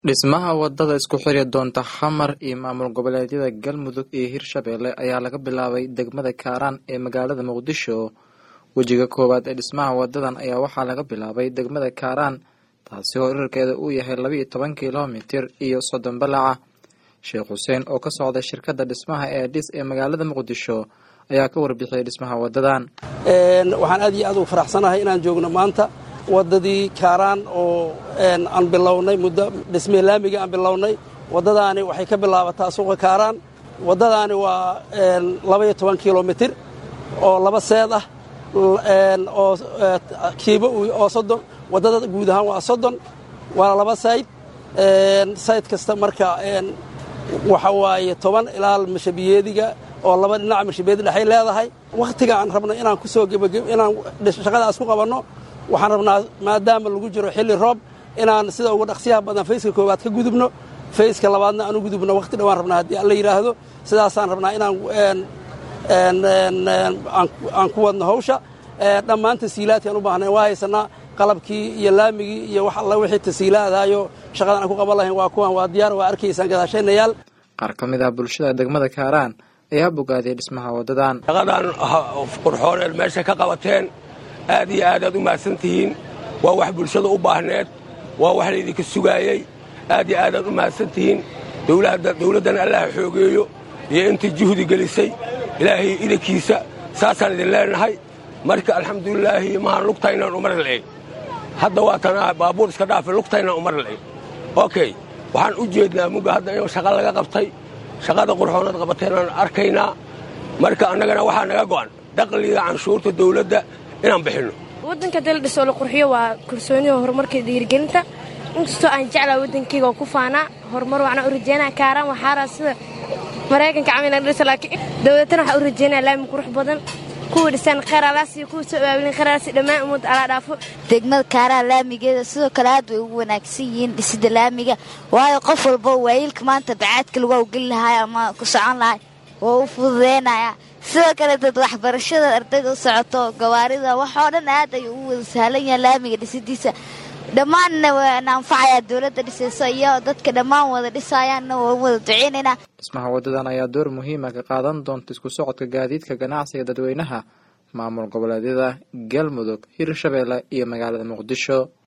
Dhismaha wadada isku xiri doonta Xamar iyo maamul goboleedyada Galmudug iyo Hirshabelle ayaa laga bilaabay degmada Kaaraan ee magaalada Muqdisho. Wejiga koowaad ee dhismaha wadadan ayaa waxaa laga bilaabay degmada Kaaraan taasi oo dhererkeeda uu yahay laba iyo toban kiiloomitir iyo soddon balaca. Sheekh Xuseen oo ka socda shirkadda dhismaha ee dhis ee magaalada Muqdisho ayaa ka warbixiyay dhismaha wadadan. waxaan aad iyo aad ugu faraxsanahay inaan joogno maanta wadadii kaaraan oo aan bilownay muddo dhismee laamiga aan bilownay waddadaani waxay ka bilaabataa suuqa kaaraan waddadaani waa labaiyo toban kilomitir oo laba seed ah oo kiibo oo soddon waddada guud ahaan waa soddon waana laba sayd sayd kasta marka waxa waaye toban ilaa mashabiyeediga oo laba dhinaca mashabiyeedi dhexay leedahay wakhtiga aan rabno inaan ku soo inaan shaqadaas ku qabanno waxaan rabnaa maadaama lagu jiro xilli roob inaan sida ugu dhaqsiyaha badan fayska koowaad ka gudubno fayska labaadna aan u gudubno wakhti dhowaan rabnaa haddii alla yidhaahdo sidaasaan rabnaa inaan aan ku wadno hawsha dhammaan tasiilaadki aan u baahnayn waa haysanaa qalabkii iyo laamigii iyo wax alla wixii tasiilaadaayo shaqadan aan ku qaban lahayn waa kuwan waa diyaar waa arkaysaan gadaashaynayaal qaar ka mid ah bulshada degmada kaaraan ayaa bogaadiyay dhismaha wadadan shaqadan qurxooneed meesha ka qabateen aad iyo aad aad u mahadsan tihiin waa wax bulshada u baahneed waa wax laydinka sugaayey aad iyo aad aad u mahadsan tihiin dawladdan allaha xoogeeyo iyo intii juhdi gelisay ilaahay idankiisa saasaan idin leenahay marka alxamdulilaahi mahaan lugtaynaan umar la'eg hadda waa tanaa baabuur iska dhaafe lugtaynaan umar la'eg okey waxaan u jeednaa mugga hadda in shaqa laga qabtay shaqada qurxoonaad qabateenaan arkaynaa marka annagana waxaa naga go'an daqliga canshuurta dawladda inaan bixinno waddanka dala dhisoo la qurxiyo waa kalsoonida horumarka dhiirigelinta inkastoo aan jeclaa waddankayga oo ku faanaa horumar waxna u rajeynaa kaaraan waxaaraa sida maraykanka camal laga dhisa laakiin dawladtana waxaa u rajeynaa laami qurux badan kuwa dhisaan kheyraalaas iyo kuwa soo abaabulin kheyraalaas dhammaan ummadda alaa dhaafo degmada kaaraan laamigeeda sidoo kale aad way ugu wanaagsan yihiin dhisida laamiga waayo qof walba waayiilka maanta bacaadka lagu awgeli lahay ama ku socon lahay waa u fududeynaya sidoo kale dad waxbarashada ardayda u socoto gawaarida waxoo dhan aad ayuu u wada sahlan yaha laamiga dhisidiisa dhammaanna waana anfacayaa dowladda dhisayso iyo dadka dhammaan wada dhisayaanna waan wada duceynaynaa dhismaha wadadan ayaa door muhiima ka qaadan doonta isku socodka gaadiidka ganacsiga dadweynaha maamul goboleedyada galmudug hirshabelle iyo magaalada muqdisho